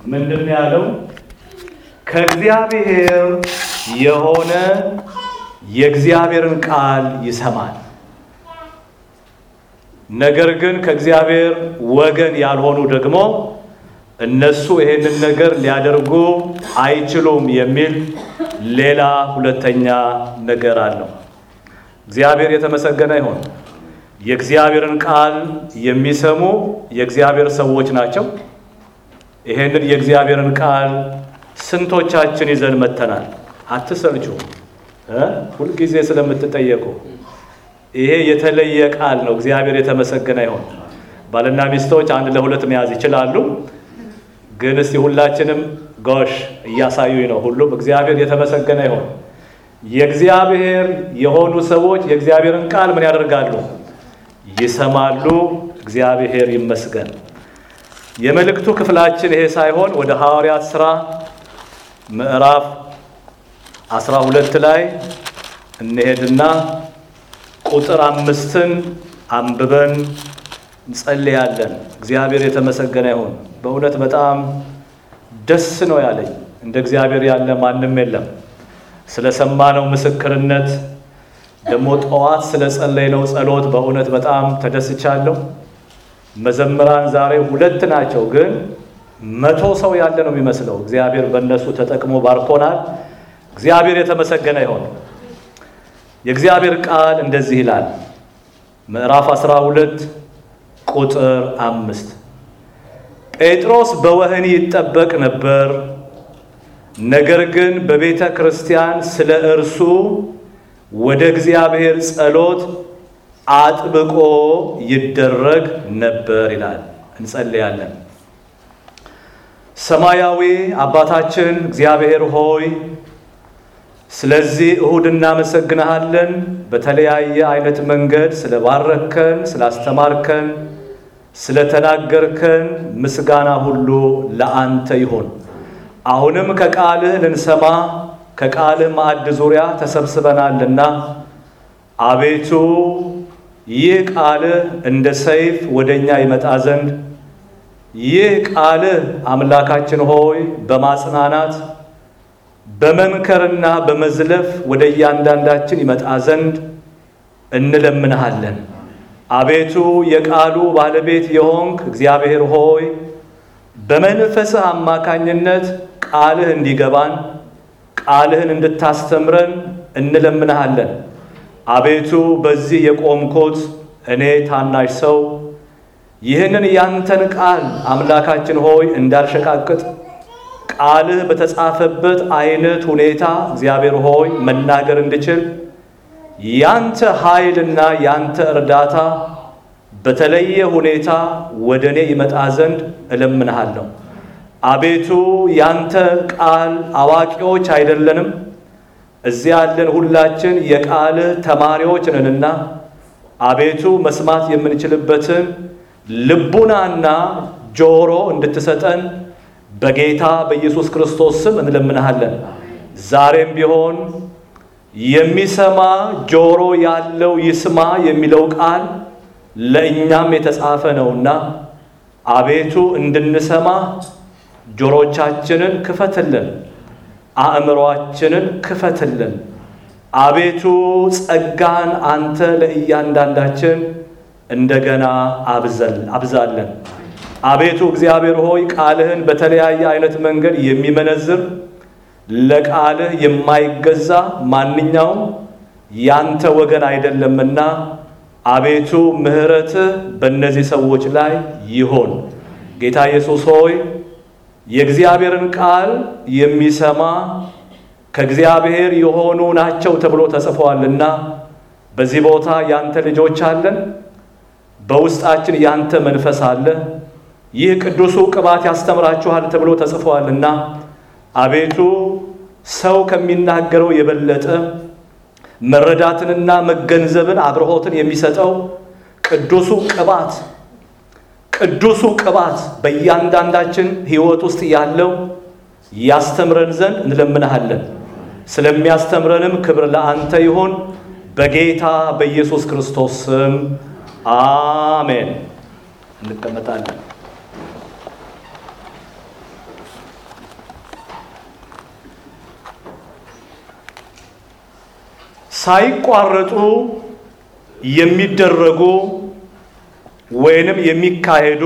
ምንድን ነው ያለው? ከእግዚአብሔር የሆነ የእግዚአብሔርን ቃል ይሰማል። ነገር ግን ከእግዚአብሔር ወገን ያልሆኑ ደግሞ እነሱ ይሄንን ነገር ሊያደርጉ አይችሉም የሚል ሌላ ሁለተኛ ነገር አለው። እግዚአብሔር የተመሰገነ ይሁን። የእግዚአብሔርን ቃል የሚሰሙ የእግዚአብሔር ሰዎች ናቸው። ይሄንን የእግዚአብሔርን ቃል ስንቶቻችን ይዘን መተናል? አትሰልቹ እ ሁልጊዜ ስለምትጠየቁ ይሄ የተለየ ቃል ነው። እግዚአብሔር የተመሰገነ ይሁን። ባልና ሚስቶች አንድ ለሁለት መያዝ ይችላሉ። ግን እስቲ ሁላችንም ጎሽ እያሳዩኝ ነው። ሁሉም እግዚአብሔር የተመሰገነ ይሁን። የእግዚአብሔር የሆኑ ሰዎች የእግዚአብሔርን ቃል ምን ያደርጋሉ? ይሰማሉ። እግዚአብሔር ይመስገን። የመልእክቱ ክፍላችን ይሄ ሳይሆን ወደ ሐዋርያት ሥራ ምዕራፍ አስራ ሁለት ላይ እንሄድና ቁጥር አምስትን አንብበን እንጸልያለን። እግዚአብሔር የተመሰገነ ይሁን። በእውነት በጣም ደስ ነው ያለኝ። እንደ እግዚአብሔር ያለ ማንም የለም። ስለሰማነው ምስክርነት ደግሞ ጠዋት ስለ ጸለይነው ጸሎት በእውነት በጣም ተደስቻለሁ። መዘምራን ዛሬ ሁለት ናቸው፣ ግን መቶ ሰው ያለ ነው የሚመስለው። እግዚአብሔር በእነሱ ተጠቅሞ ባርኮናል። እግዚአብሔር የተመሰገነ ይሁን። የእግዚአብሔር ቃል እንደዚህ ይላል። ምዕራፍ 12 ቁጥር አምስት ጴጥሮስ በወህኒ ይጠበቅ ነበር፣ ነገር ግን በቤተ ክርስቲያን ስለ እርሱ ወደ እግዚአብሔር ጸሎት አጥብቆ ይደረግ ነበር ይላል። እንጸልያለን። ሰማያዊ አባታችን እግዚአብሔር ሆይ ስለዚህ እሁድ እናመሰግንሃለን። በተለያየ አይነት መንገድ ስለባረከን፣ ስላስተማርከን፣ ስለተናገርከን ምስጋና ሁሉ ለአንተ ይሁን። አሁንም ከቃልህ ልንሰማ ከቃልህ ማዕድ ዙሪያ ተሰብስበናልና አቤቱ ይህ ቃልህ እንደ ሰይፍ ወደ እኛ ይመጣ ዘንድ ይህ ቃልህ አምላካችን ሆይ በማጽናናት በመምከርና በመዝለፍ ወደ እያንዳንዳችን ይመጣ ዘንድ እንለምንሃለን። አቤቱ የቃሉ ባለቤት የሆንክ እግዚአብሔር ሆይ በመንፈስህ አማካኝነት ቃልህ እንዲገባን ቃልህን እንድታስተምረን እንለምንሃለን። አቤቱ በዚህ የቆምኩት እኔ ታናሽ ሰው ይህንን ያንተን ቃል አምላካችን ሆይ እንዳልሸቃቅጥ ቃልህ በተጻፈበት አይነት ሁኔታ እግዚአብሔር ሆይ መናገር እንድችል ያንተ ኃይልና ያንተ እርዳታ በተለየ ሁኔታ ወደ እኔ ይመጣ ዘንድ እለምንሃለሁ። አቤቱ ያንተ ቃል አዋቂዎች አይደለንም። እዚያ ያለን ሁላችን የቃልህ ተማሪዎች ነንና አቤቱ መስማት የምንችልበትን ልቡናና ጆሮ እንድትሰጠን በጌታ በኢየሱስ ክርስቶስ ስም እንለምንሃለን። ዛሬም ቢሆን የሚሰማ ጆሮ ያለው ይስማ የሚለው ቃል ለእኛም የተጻፈ ነውና አቤቱ እንድንሰማ ጆሮቻችንን ክፈትልን፣ አእምሯችንን ክፈትልን። አቤቱ ጸጋን አንተ ለእያንዳንዳችን እንደገና አብዛለን። አቤቱ እግዚአብሔር ሆይ ቃልህን በተለያየ አይነት መንገድ የሚመነዝር ለቃልህ የማይገዛ ማንኛውም ያንተ ወገን አይደለምና አቤቱ ምሕረትህ በእነዚህ ሰዎች ላይ ይሆን። ጌታ ኢየሱስ ሆይ የእግዚአብሔርን ቃል የሚሰማ ከእግዚአብሔር የሆኑ ናቸው ተብሎ ተጽፏልና በዚህ ቦታ ያንተ ልጆች አለን። በውስጣችን ያንተ መንፈስ አለ። ይህ ቅዱሱ ቅባት ያስተምራችኋል ተብሎ ተጽፏልና አቤቱ ሰው ከሚናገረው የበለጠ መረዳትንና መገንዘብን አብርሆትን የሚሰጠው ቅዱሱ ቅባት ቅዱሱ ቅባት በእያንዳንዳችን ሕይወት ውስጥ ያለው ያስተምረን ዘንድ እንለምንሃለን። ስለሚያስተምረንም ክብር ለአንተ ይሁን፣ በጌታ በኢየሱስ ክርስቶስ ስም አሜን። እንቀመጣለን። ሳይቋረጡ የሚደረጉ ወይንም የሚካሄዱ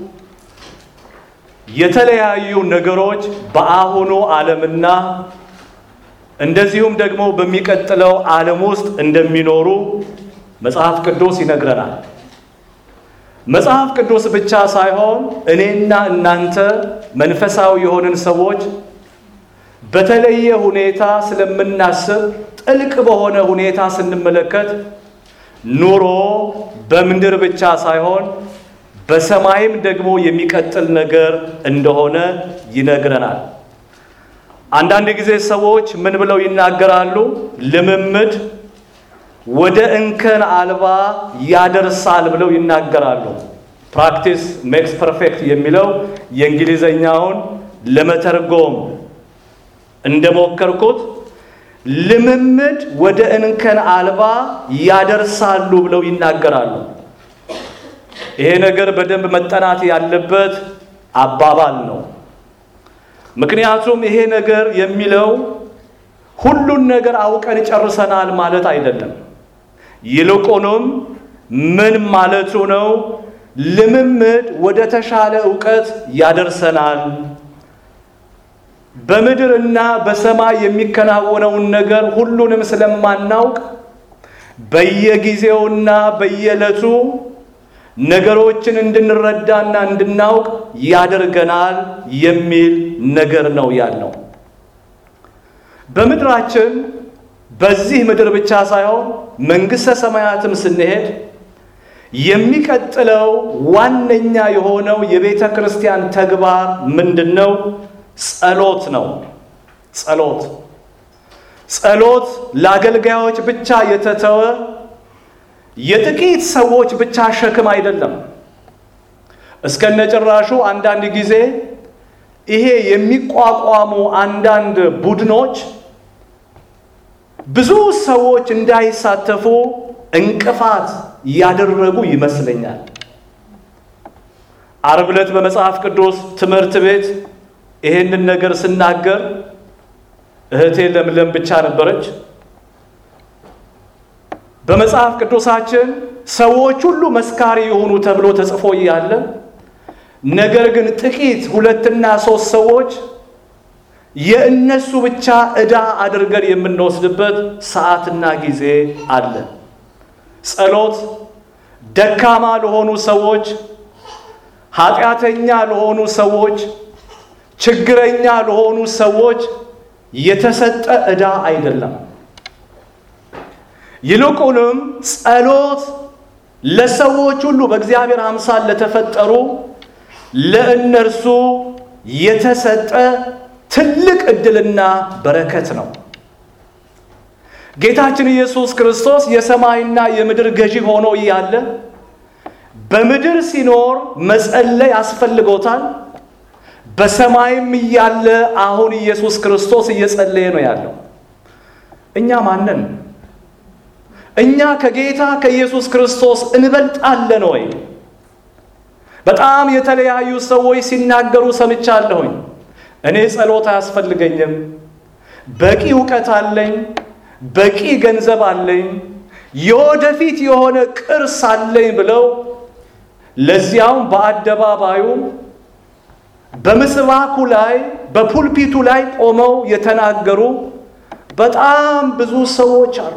የተለያዩ ነገሮች በአሁኑ ዓለምና እንደዚሁም ደግሞ በሚቀጥለው ዓለም ውስጥ እንደሚኖሩ መጽሐፍ ቅዱስ ይነግረናል። መጽሐፍ ቅዱስ ብቻ ሳይሆን እኔና እናንተ መንፈሳዊ የሆንን ሰዎች በተለየ ሁኔታ ስለምናስብ ጥልቅ በሆነ ሁኔታ ስንመለከት ኑሮ በምድር ብቻ ሳይሆን በሰማይም ደግሞ የሚቀጥል ነገር እንደሆነ ይነግረናል። አንዳንድ ጊዜ ሰዎች ምን ብለው ይናገራሉ? ልምምድ ወደ እንከን አልባ ያደርሳል ብለው ይናገራሉ። ፕራክቲስ ሜክስ ፐርፌክት የሚለው የእንግሊዘኛውን ለመተርጎም እንደሞከርኩት ልምምድ ወደ እንከን አልባ ያደርሳሉ ብለው ይናገራሉ። ይሄ ነገር በደንብ መጠናት ያለበት አባባል ነው። ምክንያቱም ይሄ ነገር የሚለው ሁሉን ነገር አውቀን ጨርሰናል ማለት አይደለም። ይልቁንም ምን ማለቱ ነው? ልምምድ ወደ ተሻለ እውቀት ያደርሰናል። በምድርና በሰማይ የሚከናወነውን ነገር ሁሉንም ስለማናውቅ በየጊዜውና በየዕለቱ ነገሮችን እንድንረዳና እንድናውቅ ያደርገናል የሚል ነገር ነው ያለው። በምድራችን በዚህ ምድር ብቻ ሳይሆን መንግሥተ ሰማያትም ስንሄድ የሚቀጥለው ዋነኛ የሆነው የቤተ ክርስቲያን ተግባር ምንድን ነው? ጸሎት ነው። ጸሎት ጸሎት ለአገልጋዮች ብቻ የተተወ የጥቂት ሰዎች ብቻ ሸክም አይደለም። እስከነጭራሹ አንዳንድ ጊዜ ይሄ የሚቋቋሙ አንዳንድ ቡድኖች ብዙ ሰዎች እንዳይሳተፉ እንቅፋት ያደረጉ ይመስለኛል። ዓርብ ዕለት በመጽሐፍ ቅዱስ ትምህርት ቤት ይሄንን ነገር ስናገር እህቴ ለምለም ብቻ ነበረች። በመጽሐፍ ቅዱሳችን ሰዎች ሁሉ መስካሪ የሆኑ ተብሎ ተጽፎ እያለ ነገር ግን ጥቂት ሁለትና ሶስት ሰዎች የእነሱ ብቻ ዕዳ አድርገን የምንወስድበት ሰዓትና ጊዜ አለ። ጸሎት ደካማ ለሆኑ ሰዎች፣ ኃጢአተኛ ለሆኑ ሰዎች፣ ችግረኛ ለሆኑ ሰዎች የተሰጠ ዕዳ አይደለም። ይልቁንም ጸሎት ለሰዎች ሁሉ በእግዚአብሔር አምሳል ለተፈጠሩ ለእነርሱ የተሰጠ ትልቅ ዕድልና በረከት ነው። ጌታችን ኢየሱስ ክርስቶስ የሰማይና የምድር ገዢ ሆኖ እያለ በምድር ሲኖር መጸለይ አስፈልጎታል። በሰማይም እያለ አሁን ኢየሱስ ክርስቶስ እየጸለየ ነው ያለው። እኛ ማንን? እኛ ከጌታ ከኢየሱስ ክርስቶስ እንበልጣለን ወይ? በጣም የተለያዩ ሰዎች ሲናገሩ ሰምቻለሁኝ። እኔ ጸሎት አያስፈልገኝም፣ በቂ እውቀት አለኝ፣ በቂ ገንዘብ አለኝ፣ የወደፊት የሆነ ቅርስ አለኝ ብለው ለዚያውም በአደባባዩ በምስባኩ ላይ በፑልፒቱ ላይ ቆመው የተናገሩ በጣም ብዙ ሰዎች አሉ።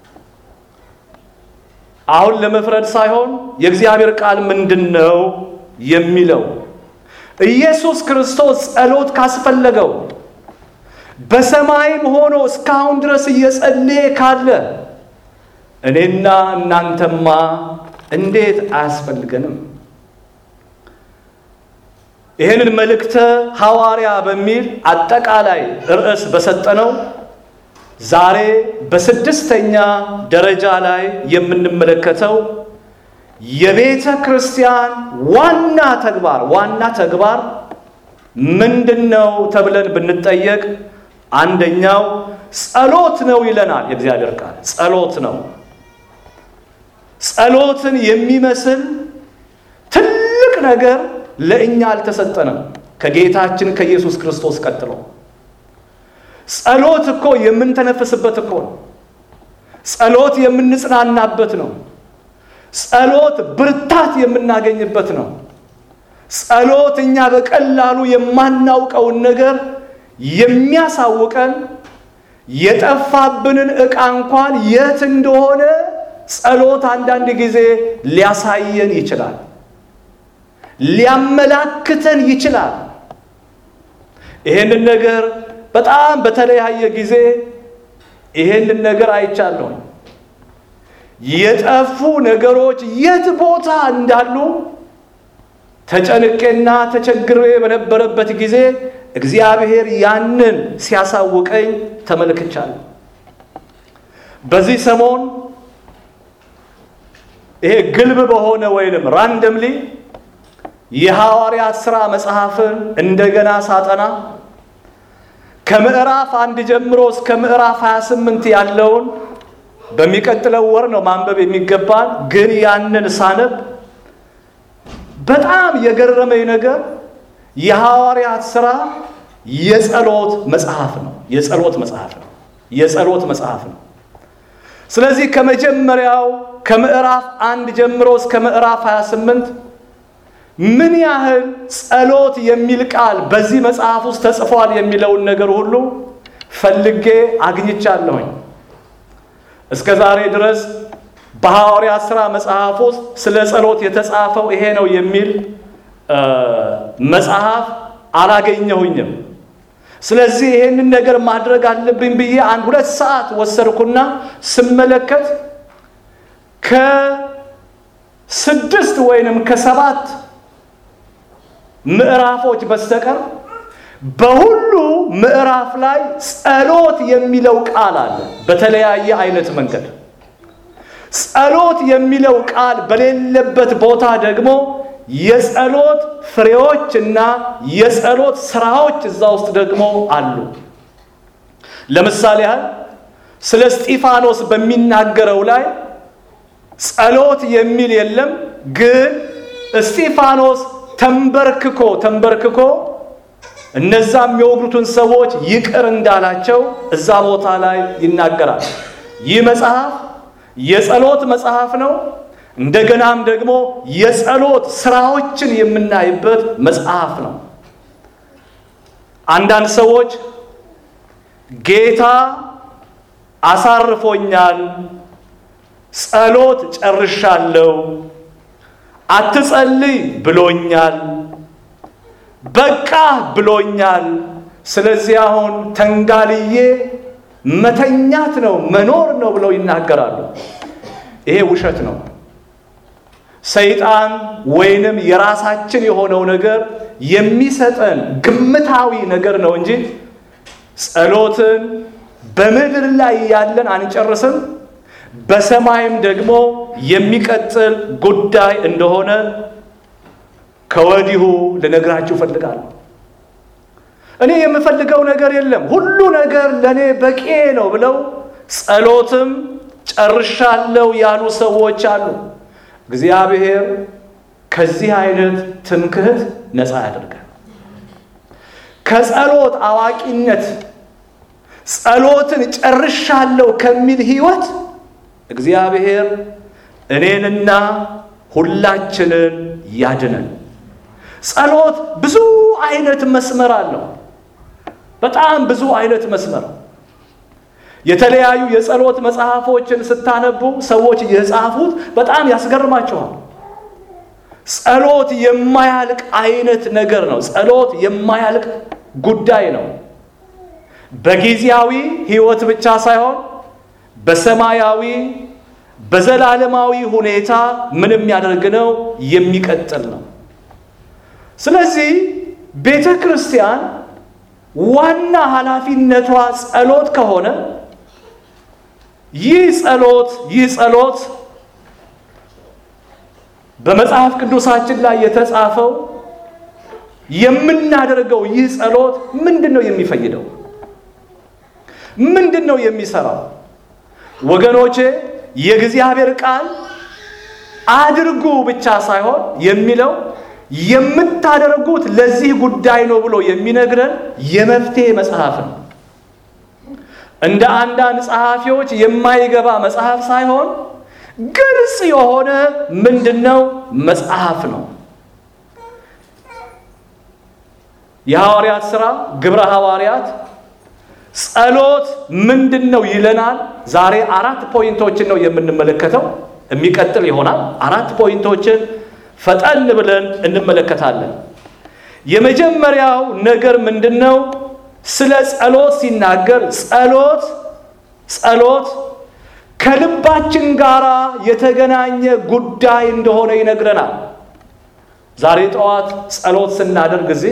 አሁን ለመፍረድ ሳይሆን የእግዚአብሔር ቃል ምንድን ነው የሚለው? ኢየሱስ ክርስቶስ ጸሎት ካስፈለገው በሰማይም ሆኖ እስካሁን ድረስ እየጸለየ ካለ እኔና እናንተማ እንዴት አያስፈልገንም? ይህንን መልእክተ ሐዋርያ በሚል አጠቃላይ ርዕስ በሰጠነው ዛሬ በስድስተኛ ደረጃ ላይ የምንመለከተው የቤተ ክርስቲያን ዋና ተግባር ዋና ተግባር ምንድን ነው ተብለን ብንጠየቅ አንደኛው ጸሎት ነው ይለናል የእግዚአብሔር ቃል። ጸሎት ነው። ጸሎትን የሚመስል ትልቅ ነገር ለእኛ አልተሰጠንም ከጌታችን ከኢየሱስ ክርስቶስ ቀጥሎ። ጸሎት እኮ የምንተነፍስበት እኮ ነው። ጸሎት የምንጽናናበት ነው። ጸሎት ብርታት የምናገኝበት ነው። ጸሎት እኛ በቀላሉ የማናውቀውን ነገር የሚያሳውቀን የጠፋብንን ዕቃ እንኳን የት እንደሆነ ጸሎት አንዳንድ ጊዜ ሊያሳየን ይችላል፣ ሊያመላክተን ይችላል። ይሄንን ነገር በጣም በተለያየ ጊዜ ይሄንን ነገር አይቻለሁ። የጠፉ ነገሮች የት ቦታ እንዳሉ ተጨንቄና ተቸግሬ በነበረበት ጊዜ እግዚአብሔር ያንን ሲያሳውቀኝ ተመልክቻለሁ። በዚህ ሰሞን ይሄ ግልብ በሆነ ወይንም ራንደምሊ የሐዋርያት ሥራ መጽሐፍን እንደገና ሳጠና ከምዕራፍ አንድ ጀምሮ እስከ ምዕራፍ 28 ያለውን በሚቀጥለው ወር ነው ማንበብ የሚገባን። ግን ያንን ሳነብ በጣም የገረመኝ ነገር የሐዋርያት ሥራ የጸሎት መጽሐፍ ነው። የጸሎት መጽሐፍ ነው። የጸሎት መጽሐፍ ነው። ስለዚህ ከመጀመሪያው ከምዕራፍ አንድ ጀምሮ እስከ ምዕራፍ 28 ምን ያህል ጸሎት የሚል ቃል በዚህ መጽሐፍ ውስጥ ተጽፏል የሚለውን ነገር ሁሉ ፈልጌ አግኝቻለሁኝ። እስከ ዛሬ ድረስ በሐዋርያት ሥራ መጽሐፍ ውስጥ ስለ ጸሎት የተጻፈው ይሄ ነው የሚል መጽሐፍ አላገኘሁኝም። ስለዚህ ይሄንን ነገር ማድረግ አለብኝ ብዬ አንድ ሁለት ሰዓት ወሰድኩና ስመለከት ከስድስት ወይንም ከሰባት ምዕራፎች በስተቀር በሁሉ ምዕራፍ ላይ ጸሎት የሚለው ቃል አለ። በተለያየ አይነት መንገድ ጸሎት የሚለው ቃል በሌለበት ቦታ ደግሞ የጸሎት ፍሬዎች እና የጸሎት ስራዎች እዛ ውስጥ ደግሞ አሉ። ለምሳሌ ያህል ስለ እስጢፋኖስ በሚናገረው ላይ ጸሎት የሚል የለም፣ ግን እስጢፋኖስ ተንበርክኮ ተንበርክኮ እነዛ የሚወግሩትን ሰዎች ይቅር እንዳላቸው እዛ ቦታ ላይ ይናገራል። ይህ መጽሐፍ የጸሎት መጽሐፍ ነው። እንደገናም ደግሞ የጸሎት ስራዎችን የምናይበት መጽሐፍ ነው። አንዳንድ ሰዎች ጌታ አሳርፎኛል፣ ጸሎት ጨርሻለሁ፣ አትጸልይ ብሎኛል፣ በቃ ብሎኛል፣ ስለዚህ አሁን ተንጋልዬ መተኛት ነው መኖር ነው ብለው ይናገራሉ። ይሄ ውሸት ነው። ሰይጣን ወይንም የራሳችን የሆነው ነገር የሚሰጠን ግምታዊ ነገር ነው እንጂ ጸሎትን በምድር ላይ ያለን አንጨርስም፣ በሰማይም ደግሞ የሚቀጥል ጉዳይ እንደሆነ ከወዲሁ ልነግራችሁ እፈልጋለሁ። እኔ የምፈልገው ነገር የለም፣ ሁሉ ነገር ለእኔ በቂ ነው ብለው ጸሎትም ጨርሻለሁ ያሉ ሰዎች አሉ። እግዚአብሔር ከዚህ አይነት ትምክህት ነፃ ያደርጋል። ከጸሎት አዋቂነት ጸሎትን ጨርሻለሁ ከሚል ህይወት እግዚአብሔር እኔንና ሁላችንን ያድነን። ጸሎት ብዙ አይነት መስመር አለው። በጣም ብዙ አይነት መስመር የተለያዩ የጸሎት መጽሐፎችን ስታነቡ ሰዎች የጻፉት በጣም ያስገርማቸዋል። ጸሎት የማያልቅ አይነት ነገር ነው። ጸሎት የማያልቅ ጉዳይ ነው። በጊዜያዊ ህይወት ብቻ ሳይሆን በሰማያዊ በዘላለማዊ ሁኔታ ምን የሚያደርግ ነው? የሚቀጥል ነው። ስለዚህ ቤተ ክርስቲያን ዋና ኃላፊነቷ ጸሎት ከሆነ ይህ ጸሎት ይህ ጸሎት በመጽሐፍ ቅዱሳችን ላይ የተጻፈው የምናደርገው ይህ ጸሎት ምንድን ነው የሚፈይደው? ምንድን ነው የሚሰራው? ወገኖቼ የእግዚአብሔር ቃል አድርጉ ብቻ ሳይሆን የሚለው የምታደርጉት ለዚህ ጉዳይ ነው ብሎ የሚነግረን የመፍትሄ መጽሐፍ ነው። እንደ አንዳንድ ጸሐፊዎች የማይገባ መጽሐፍ ሳይሆን ግልጽ የሆነ ምንድነው መጽሐፍ ነው። የሐዋርያት ሥራ ግብረ ሐዋርያት ጸሎት ምንድን ነው ይለናል። ዛሬ አራት ፖይንቶችን ነው የምንመለከተው። የሚቀጥል ይሆናል። አራት ፖይንቶችን ፈጠን ብለን እንመለከታለን። የመጀመሪያው ነገር ምንድን ነው? ስለ ጸሎት ሲናገር ጸሎት ጸሎት ከልባችን ጋር የተገናኘ ጉዳይ እንደሆነ ይነግረናል። ዛሬ ጠዋት ጸሎት ስናደርግ ጊዜ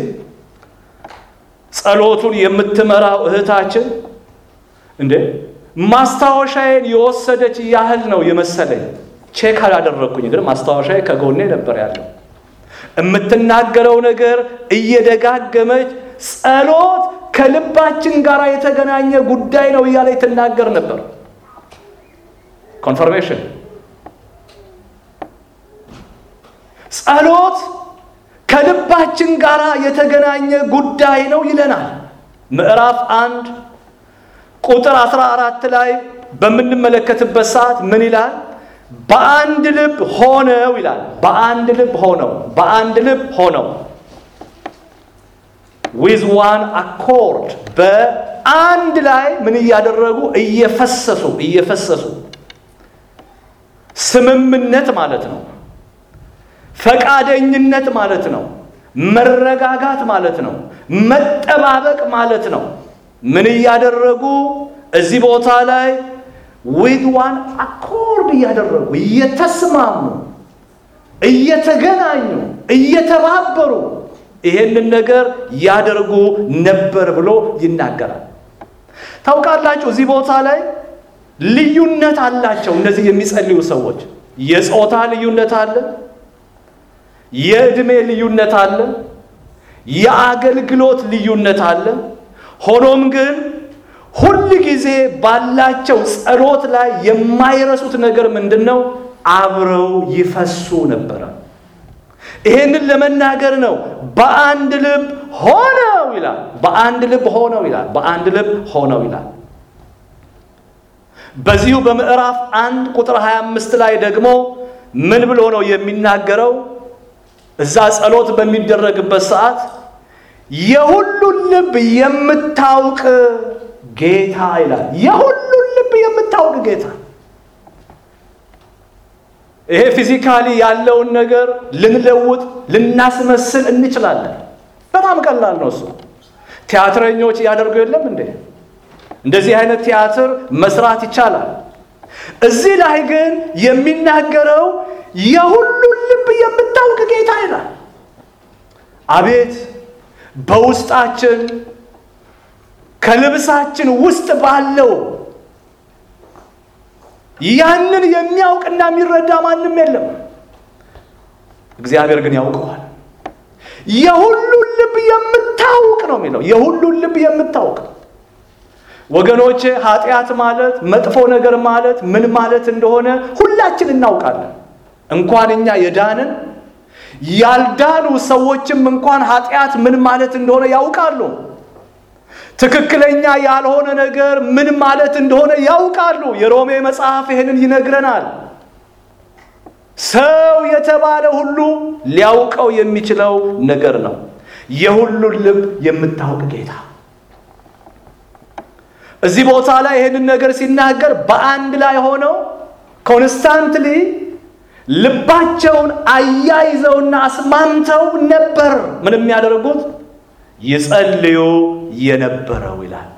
ጸሎቱን የምትመራው እህታችን እንዴ ማስታወሻዬን የወሰደች ያህል ነው የመሰለኝ። ቼክ አላደረግኩኝ፣ ግን ማስታወሻዬ ከጎኔ ነበር ያለው። የምትናገረው ነገር እየደጋገመች ጸሎት ከልባችን ጋር የተገናኘ ጉዳይ ነው እያለች ትናገር ነበር። ኮንፈርሜሽን ጸሎት ከልባችን ጋር የተገናኘ ጉዳይ ነው ይለናል። ምዕራፍ አንድ ቁጥር 14 ላይ በምንመለከትበት ሰዓት ምን ይላል? በአንድ ልብ ሆነው ይላል። በአንድ ልብ ሆነው በአንድ ልብ ሆነው ዊዝ ዋን አኮርድ በአንድ ላይ ምን እያደረጉ እየፈሰሱ እየፈሰሱ ስምምነት ማለት ነው። ፈቃደኝነት ማለት ነው። መረጋጋት ማለት ነው። መጠባበቅ ማለት ነው። ምን እያደረጉ እዚህ ቦታ ላይ ዊዝ ዋን አኮርድ እያደረጉ እየተስማሙ እየተገናኙ እየተባበሩ ይሄንን ነገር ያደርጉ ነበር ብሎ ይናገራል። ታውቃላችሁ እዚህ ቦታ ላይ ልዩነት አላቸው። እነዚህ የሚጸልዩ ሰዎች የጾታ ልዩነት አለ፣ የዕድሜ ልዩነት አለ፣ የአገልግሎት ልዩነት አለ። ሆኖም ግን ሁል ጊዜ ባላቸው ጸሎት ላይ የማይረሱት ነገር ምንድን ነው? አብረው ይፈሱ ነበረ። ይሄንን ለመናገር ነው። በአንድ ልብ ሆነው ይላል። በአንድ ልብ ሆነው ይላል። በአንድ ልብ ሆነው ይላል። በዚሁ በምዕራፍ አንድ ቁጥር 25 ላይ ደግሞ ምን ብሎ ነው የሚናገረው? እዛ ጸሎት በሚደረግበት ሰዓት የሁሉን ልብ የምታውቅ ጌታ ይላል። የሁሉን ልብ የምታውቅ ጌታ ይሄ ፊዚካሊ ያለውን ነገር ልንለውጥ ልናስመስል እንችላለን። በጣም ቀላል ነው እሱ። ቲያትረኞች እያደርጉ የለም እንዴ? እንደዚህ አይነት ቲያትር መስራት ይቻላል። እዚህ ላይ ግን የሚናገረው የሁሉን ልብ የምታውቅ ጌታ ይላል። አቤት በውስጣችን ከልብሳችን ውስጥ ባለው ያንን የሚያውቅና የሚረዳ ማንም የለም። እግዚአብሔር ግን ያውቀዋል። የሁሉን ልብ የምታውቅ ነው የሚለው። የሁሉን ልብ የምታውቅ ወገኖቼ፣ ኃጢአት ማለት መጥፎ ነገር ማለት ምን ማለት እንደሆነ ሁላችን እናውቃለን። እንኳን እኛ የዳንን ያልዳኑ ሰዎችም እንኳን ኃጢአት ምን ማለት እንደሆነ ያውቃሉ። ትክክለኛ ያልሆነ ነገር ምን ማለት እንደሆነ ያውቃሉ። የሮሜ መጽሐፍ ይህንን ይነግረናል። ሰው የተባለ ሁሉ ሊያውቀው የሚችለው ነገር ነው። የሁሉን ልብ የምታውቅ ጌታ እዚህ ቦታ ላይ ይህንን ነገር ሲናገር በአንድ ላይ ሆነው ኮንስታንትሊ ልባቸውን አያይዘውና አስማምተው ነበር ምን የሚያደርጉት ይጸልዩ የነበረው ይላል።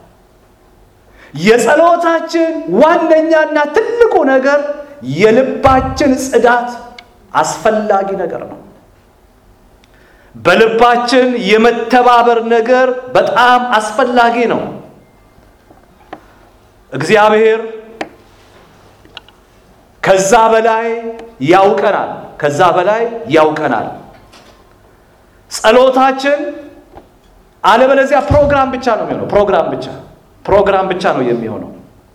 የጸሎታችን ዋነኛና ትልቁ ነገር የልባችን ጽዳት አስፈላጊ ነገር ነው። በልባችን የመተባበር ነገር በጣም አስፈላጊ ነው። እግዚአብሔር ከዛ በላይ ያውቀናል። ከዛ በላይ ያውቀናል። ጸሎታችን አለበለዚያ ፕሮግራም ብቻ ነው የሚሆነው። ፕሮግራም ብቻ ፕሮግራም ብቻ ነው የሚሆነው።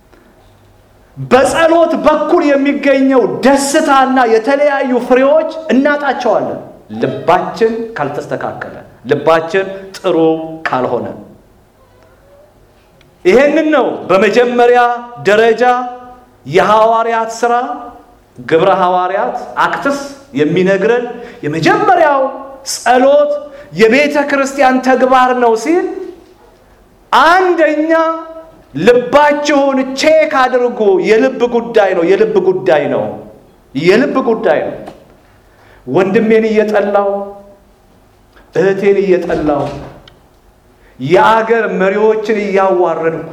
በጸሎት በኩል የሚገኘው ደስታና የተለያዩ ፍሬዎች እናጣቸዋለን። ልባችን ካልተስተካከለ፣ ልባችን ጥሩ ካልሆነ ይሄንን ነው በመጀመሪያ ደረጃ የሐዋርያት ሥራ ግብረ ሐዋርያት አክትስ የሚነግረን የመጀመሪያው ጸሎት የቤተ ክርስቲያን ተግባር ነው ሲል አንደኛ ልባችሁን ቼክ አድርጉ። የልብ ጉዳይ ነው። የልብ ጉዳይ ነው። የልብ ጉዳይ ነው። ወንድሜን እየጠላው እህቴን እየጠላው የአገር መሪዎችን እያዋረድኩ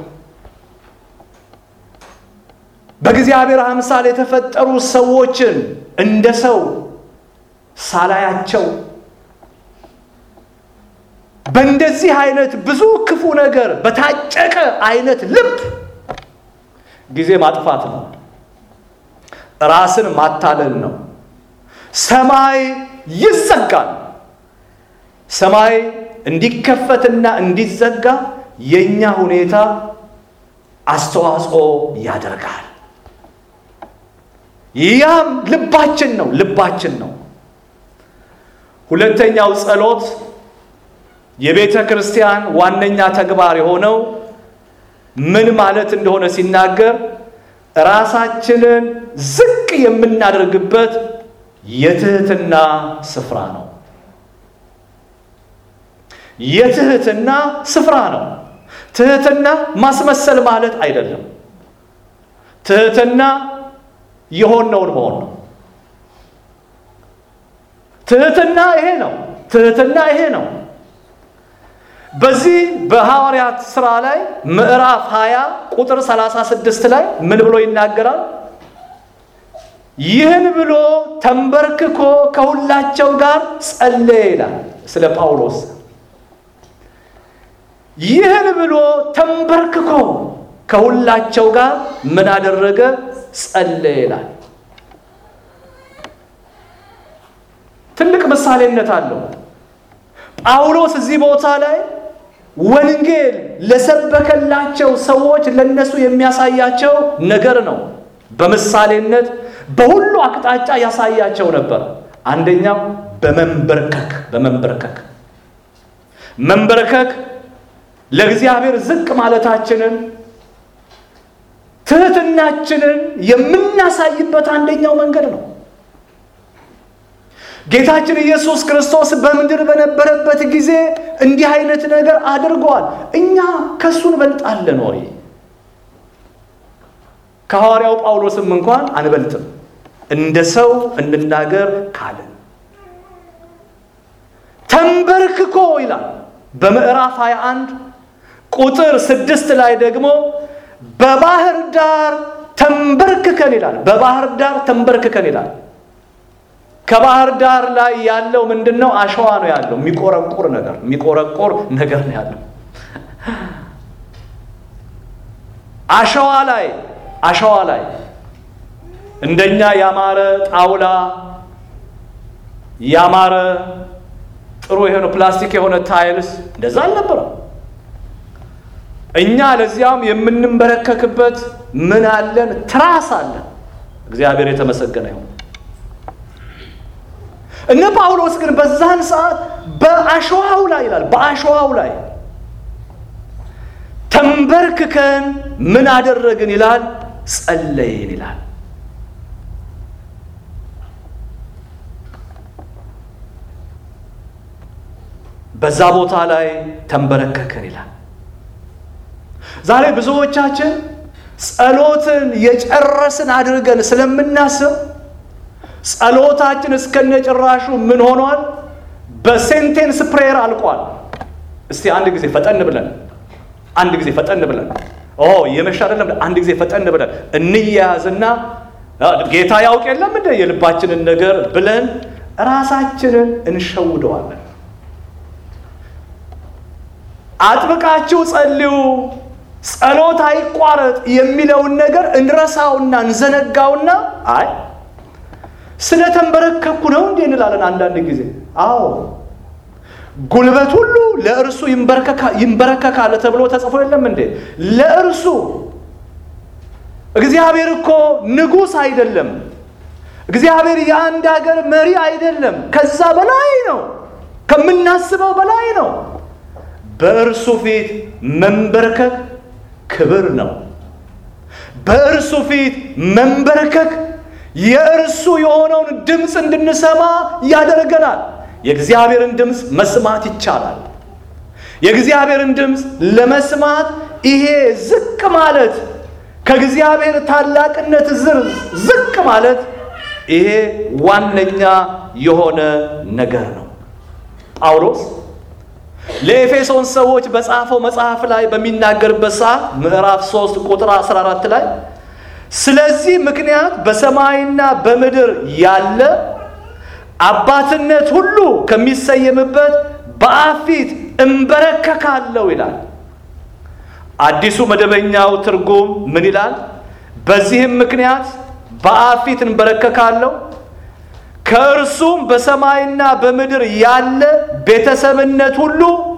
በእግዚአብሔር አምሳል የተፈጠሩ ሰዎችን እንደ ሰው ሳላያቸው በእንደዚህ አይነት ብዙ ክፉ ነገር በታጨቀ አይነት ልብ ጊዜ ማጥፋት ነው። ራስን ማታለል ነው። ሰማይ ይዘጋል። ሰማይ እንዲከፈትና እንዲዘጋ የእኛ ሁኔታ አስተዋጽኦ ያደርጋል። ያም ልባችን ነው ልባችን ነው። ሁለተኛው ጸሎት የቤተ ክርስቲያን ዋነኛ ተግባር የሆነው ምን ማለት እንደሆነ ሲናገር ራሳችንን ዝቅ የምናደርግበት የትህትና ስፍራ ነው። የትህትና ስፍራ ነው። ትህትና ማስመሰል ማለት አይደለም። ትህትና የሆነውን መሆን ነው። ትህትና ይሄ ነው። ትህትና ይሄ ነው። በዚህ በሐዋርያት ሥራ ላይ ምዕራፍ 20 ቁጥር 36 ላይ ምን ብሎ ይናገራል? ይህን ብሎ ተንበርክኮ ከሁላቸው ጋር ጸለየ ይላል ስለ ጳውሎስ። ይህን ብሎ ተንበርክኮ ከሁላቸው ጋር ምን አደረገ? ጸለየ ይላል። ትልቅ ምሳሌነት አለው። ጳውሎስ እዚህ ቦታ ላይ ወንጌል ለሰበከላቸው ሰዎች ለነሱ የሚያሳያቸው ነገር ነው። በምሳሌነት በሁሉ አቅጣጫ ያሳያቸው ነበር። አንደኛው በመንበርከክ በመንበርከክ መንበርከክ ለእግዚአብሔር ዝቅ ማለታችንን ትህትናችንን የምናሳይበት አንደኛው መንገድ ነው። ጌታችን ኢየሱስ ክርስቶስ በምድር በነበረበት ጊዜ እንዲህ አይነት ነገር አድርጓል። እኛ ከእሱ እንበልጣለን ወይ? ከሐዋርያው ጳውሎስም እንኳን አንበልጥም። እንደ ሰው እንናገር ካልን ተንበርክኮ ይላል በምዕራፍ 21 ቁጥር ስድስት ላይ ደግሞ በባህር ዳር ተንበርክከን ይላል። በባህር ዳር ተንበርክከን ይላል። ከባህር ዳር ላይ ያለው ምንድን ነው? አሸዋ ነው ያለው። የሚቆረቁር ነገር የሚቆረቁር ነገር ነው ያለው። አሸዋ ላይ አሸዋ ላይ እንደኛ ያማረ ጣውላ ያማረ ጥሩ የሆነ ፕላስቲክ የሆነ ታይልስ እንደዛ አልነበረም። እኛ ለዚያም የምንንበረከክበት ምን አለን? ትራስ አለን። እግዚአብሔር የተመሰገነ ይሁን። እነ ጳውሎስ ግን በዛን ሰዓት በአሸዋው ላይ ይላል በአሸዋው ላይ ተንበርክከን ምን አደረግን ይላል ጸለይን ይላል። በዛ ቦታ ላይ ተንበረከከን ይላል። ዛሬ ብዙዎቻችን ጸሎትን የጨረስን አድርገን ስለምናስብ ጸሎታችን እስከነጭራሹ ምን ሆኗል? በሴንቴንስ ፕሬየር አልቋል። እስቲ አንድ ጊዜ ፈጠን ብለን አንድ ጊዜ ፈጠን ብለን ኦ የመሻ አይደለም፣ አንድ ጊዜ ፈጠን ብለን እንያያዝና ጌታ ያውቅ የለም እንደ የልባችንን ነገር ብለን ራሳችንን እንሸውደዋለን። አጥብቃችሁ ጸልዩ፣ ጸሎት አይቋረጥ የሚለውን ነገር እንረሳውና እንዘነጋውና አይ ስለተንበረከኩ ነው እንዴ እንላለን አንዳንድ ጊዜ። አዎ ጉልበት ሁሉ ለእርሱ ይንበረከካል ተብሎ ተጽፎ የለም እንዴ? ለእርሱ እግዚአብሔር እኮ ንጉሥ አይደለም። እግዚአብሔር የአንድ ሀገር መሪ አይደለም። ከዛ በላይ ነው፣ ከምናስበው በላይ ነው። በእርሱ ፊት መንበርከክ ክብር ነው። በእርሱ ፊት መንበርከክ የእርሱ የሆነውን ድምፅ እንድንሰማ ያደርገናል። የእግዚአብሔርን ድምፅ መስማት ይቻላል። የእግዚአብሔርን ድምፅ ለመስማት ይሄ ዝቅ ማለት ከእግዚአብሔር ታላቅነት ዝር ዝቅ ማለት ይሄ ዋነኛ የሆነ ነገር ነው። ጳውሎስ ለኤፌሶን ሰዎች በጻፈው መጽሐፍ ላይ በሚናገርበት ሰዓት ምዕራፍ 3 ቁጥር 14 ላይ ስለዚህ ምክንያት በሰማይና በምድር ያለ አባትነት ሁሉ ከሚሰየምበት በአብ ፊት እንበረከካለሁ ይላል። አዲሱ መደበኛው ትርጉም ምን ይላል? በዚህም ምክንያት በአብ ፊት እንበረከካለሁ ከእርሱም በሰማይና በምድር ያለ ቤተሰብነት ሁሉ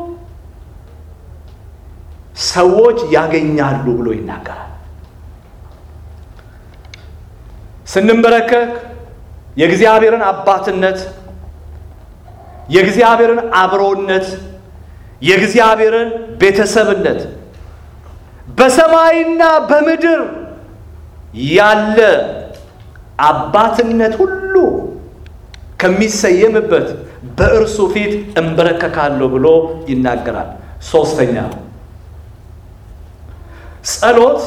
ሰዎች ያገኛሉ ብሎ ይናገራል። ስንንበረከክ የእግዚአብሔርን አባትነት፣ የእግዚአብሔርን አብሮነት፣ የእግዚአብሔርን ቤተሰብነት በሰማይና በምድር ያለ አባትነት ሁሉ ከሚሰየምበት በእርሱ ፊት እንበረከካለሁ ብሎ ይናገራል። ሶስተኛ ጸሎት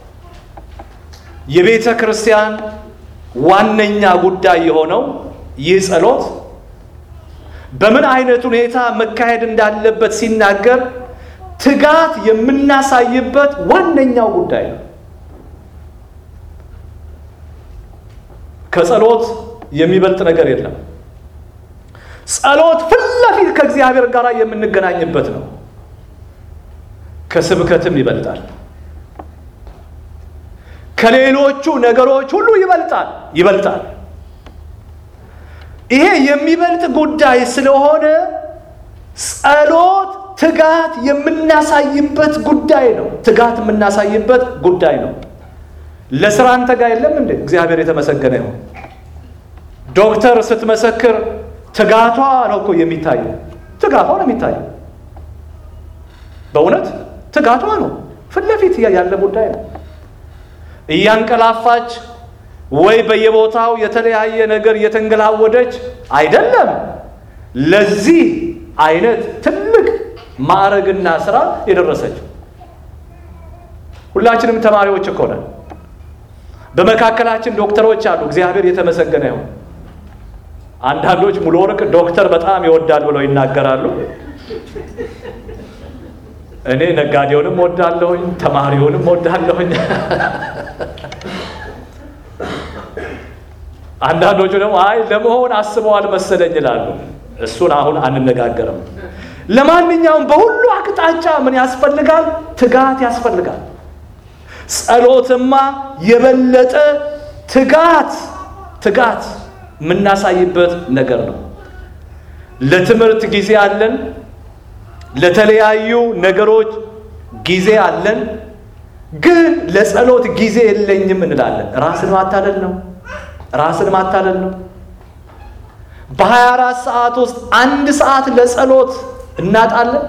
የቤተ ክርስቲያን ዋነኛ ጉዳይ የሆነው ይህ ጸሎት በምን አይነት ሁኔታ መካሄድ እንዳለበት ሲናገር ትጋት የምናሳይበት ዋነኛው ጉዳይ ነው። ከጸሎት የሚበልጥ ነገር የለም። ጸሎት ፊት ለፊት ከእግዚአብሔር ጋር የምንገናኝበት ነው። ከስብከትም ይበልጣል። ከሌሎቹ ነገሮች ሁሉ ይበልጣል ይበልጣል። ይሄ የሚበልጥ ጉዳይ ስለሆነ ጸሎት ትጋት የምናሳይበት ጉዳይ ነው። ትጋት የምናሳይበት ጉዳይ ነው። ለስራ እንተጋ የለም እንዴ? እግዚአብሔር የተመሰገነ ይሁን። ዶክተር ስትመሰክር ትጋቷ ነው እኮ የሚታየው። ትጋቷ ነው የሚታየው። በእውነት ትጋቷ ነው ፊት ለፊት ያለ ጉዳይ ነው። እያንቀላፋች ወይ በየቦታው የተለያየ ነገር እየተንገላወደች አይደለም። ለዚህ አይነት ትልቅ ማዕረግና ስራ የደረሰችው ሁላችንም ተማሪዎች እኮ ነን። በመካከላችን ዶክተሮች አሉ። እግዚአብሔር የተመሰገነ ይሁን። አንዳንዶች ሙሉ ወርቅ ዶክተር በጣም ይወዳል ብለው ይናገራሉ። እኔ ነጋዴውንም ወዳለሁኝ፣ ተማሪውንም ወዳለሁኝ። አንዳንዶቹ ደግሞ አይ ለመሆን አስበዋል መሰለኝ ይላሉ። እሱን አሁን አንነጋገርም። ለማንኛውም በሁሉ አቅጣጫ ምን ያስፈልጋል? ትጋት ያስፈልጋል። ጸሎትማ የበለጠ ትጋት ትጋት የምናሳይበት ነገር ነው። ለትምህርት ጊዜ አለን። ለተለያዩ ነገሮች ጊዜ አለን። ግን ለጸሎት ጊዜ የለኝም እንላለን። ራስን ማታለል ነው። ራስን ማታለል ነው። በሀያ አራት ሰዓት ውስጥ አንድ ሰዓት ለጸሎት እናጣለን።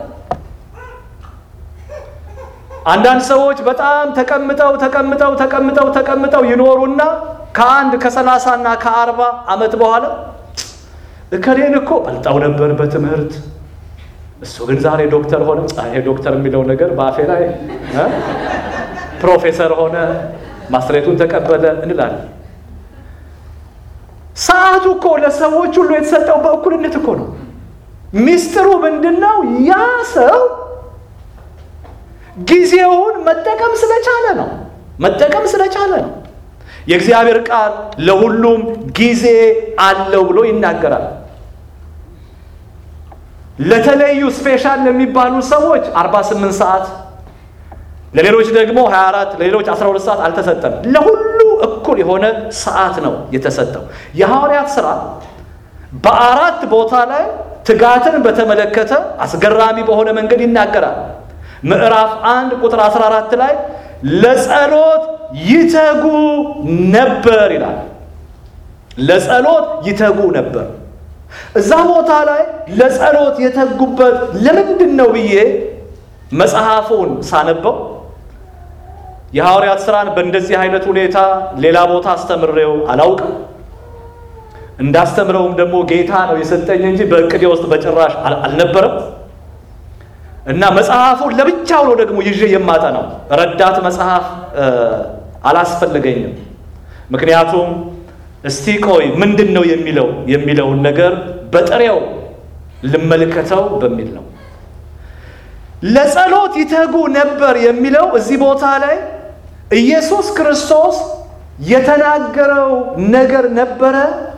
አንዳንድ ሰዎች በጣም ተቀምጠው ተቀምጠው ተቀምጠው ተቀምጠው ይኖሩና ከአንድ ከሰላሳ እና ከአርባ ዓመት በኋላ እከሌን እኮ በልጣው ነበር በትምህርት እሱ ግን ዛሬ ዶክተር ሆነ። ይሄ ዶክተር የሚለው ነገር በአፌ ላይ እ ፕሮፌሰር ሆነ ማስሬቱን ተቀበለ እንላለን። ሰዓቱ እኮ ለሰዎች ሁሉ የተሰጠው በእኩልነት እኮ ነው። ሚስጥሩ ምንድን ነው? ያ ሰው ጊዜውን መጠቀም ስለቻለ ነው። መጠቀም ስለቻለ ነው። የእግዚአብሔር ቃል ለሁሉም ጊዜ አለው ብሎ ይናገራል። ለተለዩ ስፔሻል ለሚባሉ ሰዎች 48 ሰዓት፣ ለሌሎች ደግሞ 24፣ ለሌሎች 12 ሰዓት አልተሰጠም። ለሁሉ እኩል የሆነ ሰዓት ነው የተሰጠው። የሐዋርያት ሥራ በአራት ቦታ ላይ ትጋትን በተመለከተ አስገራሚ በሆነ መንገድ ይናገራል። ምዕራፍ አንድ ቁጥር 14 ላይ ለጸሎት ይተጉ ነበር ይላል። ለጸሎት ይተጉ ነበር። እዛ ቦታ ላይ ለጸሎት የተጉበት ለምንድን ነው ብዬ መጽሐፉን ሳነበው የሐዋርያት ሥራን በእንደዚህ አይነት ሁኔታ ሌላ ቦታ አስተምሬው አላውቅም። እንዳስተምረውም ደግሞ ጌታ ነው የሰጠኝ እንጂ በእቅዴ ውስጥ በጭራሽ አልነበረም። እና መጽሐፉን ለብቻው ነው ደግሞ ይዤ የማጠናው። ረዳት መጽሐፍ አላስፈልገኝም። ምክንያቱም እስቲ ቆይ ምንድን ነው የሚለው የሚለውን ነገር በጥሬው ልመልከተው በሚል ነው። ለጸሎት ይተጉ ነበር የሚለው እዚህ ቦታ ላይ ኢየሱስ ክርስቶስ የተናገረው ነገር ነበረ።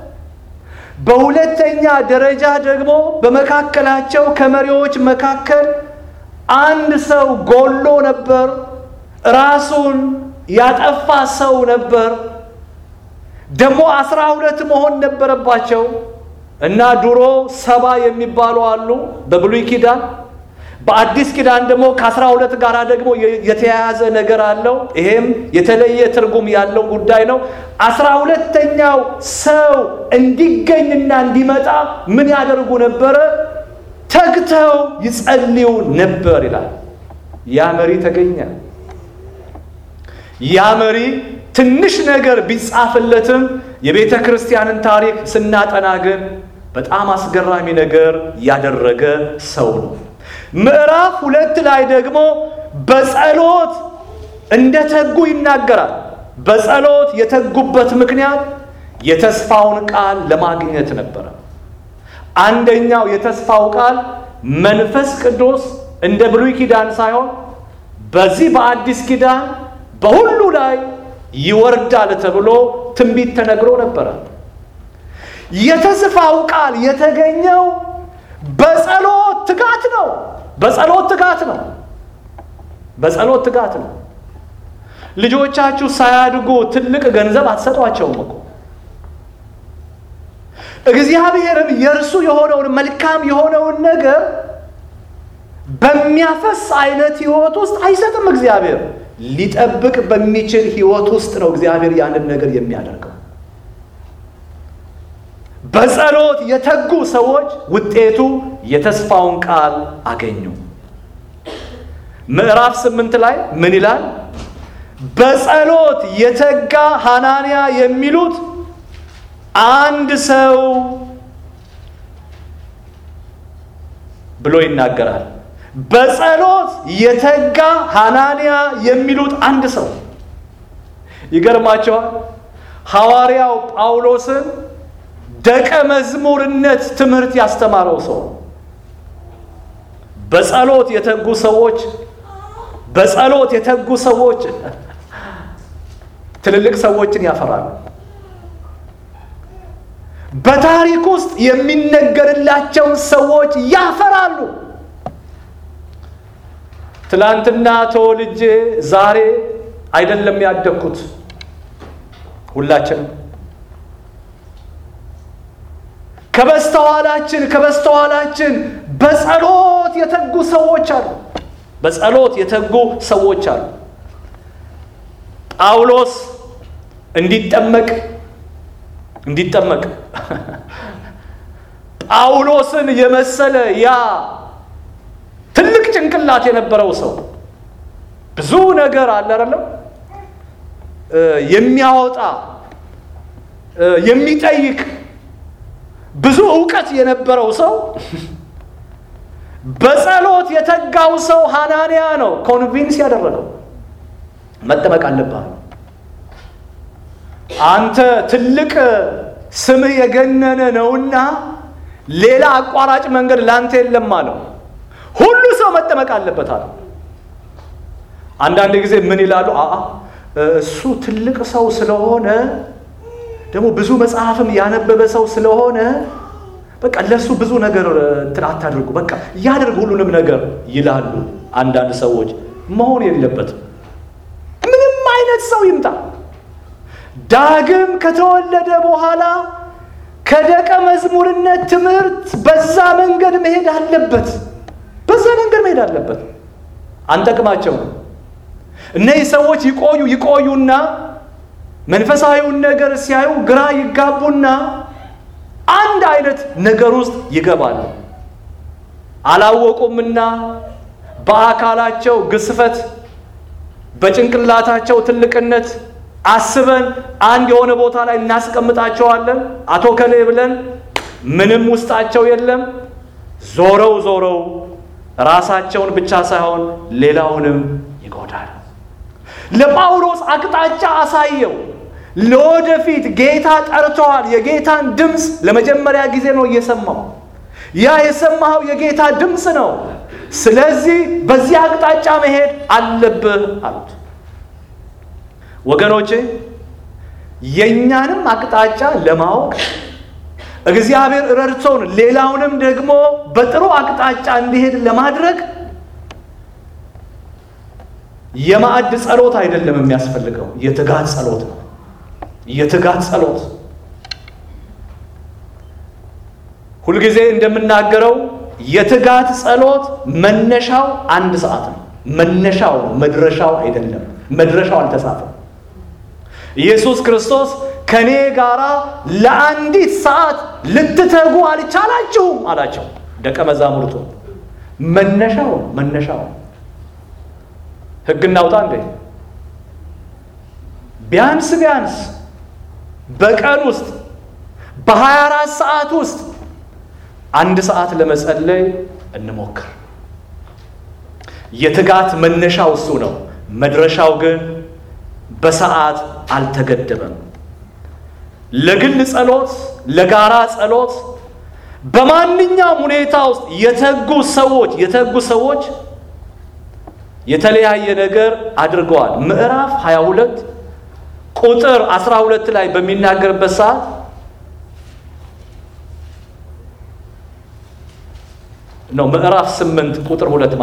በሁለተኛ ደረጃ ደግሞ በመካከላቸው ከመሪዎች መካከል አንድ ሰው ጎሎ ነበር። ራሱን ያጠፋ ሰው ነበር። ደግሞ አስራ ሁለት መሆን ነበረባቸው እና ድሮ ሰባ የሚባሉ አሉ በብሉይ ኪዳን። በአዲስ ኪዳን ደግሞ ከአስራ ሁለት ጋር ደግሞ የተያያዘ ነገር አለው። ይሄም የተለየ ትርጉም ያለው ጉዳይ ነው። አስራ ሁለተኛው ሰው እንዲገኝና እንዲመጣ ምን ያደርጉ ነበረ? ተግተው ይጸልዩ ነበር ይላል። ያ መሪ ተገኘ። ያ መሪ ትንሽ ነገር ቢጻፍለትም የቤተ ክርስቲያንን ታሪክ ስናጠና ግን በጣም አስገራሚ ነገር ያደረገ ሰው ነው። ምዕራፍ ሁለት ላይ ደግሞ በጸሎት እንደተጉ ይናገራል። በጸሎት የተጉበት ምክንያት የተስፋውን ቃል ለማግኘት ነበረ። አንደኛው የተስፋው ቃል መንፈስ ቅዱስ እንደ ብሉይ ኪዳን ሳይሆን በዚህ በአዲስ ኪዳን በሁሉ ላይ ይወርዳል ተብሎ ትንቢት ተነግሮ ነበረ። የተስፋው ቃል የተገኘው በጸሎት ትጋት ነው። በጸሎት ትጋት ነው። በጸሎት ትጋት ነው። ልጆቻችሁ ሳያድጉ ትልቅ ገንዘብ አትሰጧቸውም እኮ እግዚአብሔርም የእርሱ የሆነውን መልካም የሆነውን ነገር በሚያፈስ አይነት ህይወት ውስጥ አይሰጥም። እግዚአብሔር ሊጠብቅ በሚችል ህይወት ውስጥ ነው እግዚአብሔር ያንን ነገር የሚያደርገው። በጸሎት የተጉ ሰዎች ውጤቱ የተስፋውን ቃል አገኙ። ምዕራፍ ስምንት ላይ ምን ይላል? በጸሎት የተጋ ሐናንያ የሚሉት አንድ ሰው ብሎ ይናገራል። በጸሎት የተጋ ሐናንያ የሚሉት አንድ ሰው ይገርማቸዋል። ሐዋርያው ጳውሎስን ደቀ መዝሙርነት ትምህርት ያስተማረው ሰው በጸሎት የተጉ ሰዎች በጸሎት የተጉ ሰዎች ትልልቅ ሰዎችን ያፈራሉ። በታሪክ ውስጥ የሚነገርላቸውን ሰዎች ያፈራሉ። ትላንትና ተወልጄ ዛሬ አይደለም ያደግኩት። ሁላችንም ከበስተኋላችን ከበስተኋላችን በጸሎት የተጉ ሰዎች አሉ። በጸሎት የተጉ ሰዎች አሉ። ጳውሎስ እንዲጠመቅ እንዲጠመቅ ጳውሎስን የመሰለ ያ ትልቅ ጭንቅላት የነበረው ሰው ብዙ ነገር አለ አይደለም የሚያወጣ የሚጠይቅ ብዙ እውቀት የነበረው ሰው በጸሎት የተጋው ሰው ሐናንያ ነው ኮንቪንስ ያደረገው። መጠመቅ አለብህ፣ አንተ ትልቅ ስምህ የገነነ ነውና ሌላ አቋራጭ መንገድ ላንተ የለም አለው። ሁሉ ሰው መጠመቅ አለበት አለው። አንዳንድ ጊዜ ምን ይላሉ? አ እሱ ትልቅ ሰው ስለሆነ ደግሞ ብዙ መጽሐፍም ያነበበ ሰው ስለሆነ በቃ ለሱ ብዙ ነገር እንትን አታድርጉ፣ በቃ ያደርግ ሁሉንም ነገር ይላሉ። አንዳንድ ሰዎች መሆን የለበትም። ምንም አይነት ሰው ይምጣ ዳግም ከተወለደ በኋላ ከደቀ መዝሙርነት ትምህርት በዛ መንገድ መሄድ አለበት። በዛ መንገድ መሄድ አለበት። አንጠቅማቸው። እነዚህ ሰዎች ይቆዩ ይቆዩና መንፈሳዊውን ነገር ሲያዩ ግራ ይጋቡና አንድ አይነት ነገር ውስጥ ይገባሉ። አላወቁምና በአካላቸው ግስፈት በጭንቅላታቸው ትልቅነት አስበን አንድ የሆነ ቦታ ላይ እናስቀምጣቸዋለን። አቶ ከሌ ብለን ምንም ውስጣቸው የለም። ዞረው ዞረው ራሳቸውን ብቻ ሳይሆን ሌላውንም ይጎዳል። ለጳውሎስ አቅጣጫ አሳየው። ለወደፊት ጌታ ጠርተዋል። የጌታን ድምፅ ለመጀመሪያ ጊዜ ነው እየሰማው። ያ የሰማኸው የጌታ ድምፅ ነው። ስለዚህ በዚህ አቅጣጫ መሄድ አለብህ አሉት። ወገኖቼ የእኛንም አቅጣጫ ለማወቅ እግዚአብሔር ረድቶን ሌላውንም ደግሞ በጥሩ አቅጣጫ እንዲሄድ ለማድረግ የማዕድ ጸሎት አይደለም የሚያስፈልገው፣ የትጋት ጸሎት ነው። የትጋት ጸሎት ሁልጊዜ እንደምናገረው የትጋት ጸሎት መነሻው አንድ ሰዓት ነው። መነሻው ነው፣ መድረሻው አይደለም። መድረሻው አልተጻፈም። ኢየሱስ ክርስቶስ ከኔ ጋራ ለአንዲት ሰዓት ልትተጉ አልቻላችሁም አላቸው ደቀ መዛሙርቱ። መነሻው መነሻው ሕግ እናውጣ እንዴ? ቢያንስ ቢያንስ በቀን ውስጥ በሀያ አራት ሰዓት ውስጥ አንድ ሰዓት ለመጸለይ እንሞክር። የትጋት መነሻው እሱ ነው። መድረሻው ግን በሰዓት አልተገደበም። ለግል ጸሎት፣ ለጋራ ጸሎት በማንኛውም ሁኔታ ውስጥ የተጉ ሰዎች የተጉ ሰዎች የተለያየ ነገር አድርገዋል። ምዕራፍ 22 ቁጥር 12 ላይ በሚናገርበት ሰዓት ነው ምዕራፍ 8 ቁጥር ሁለት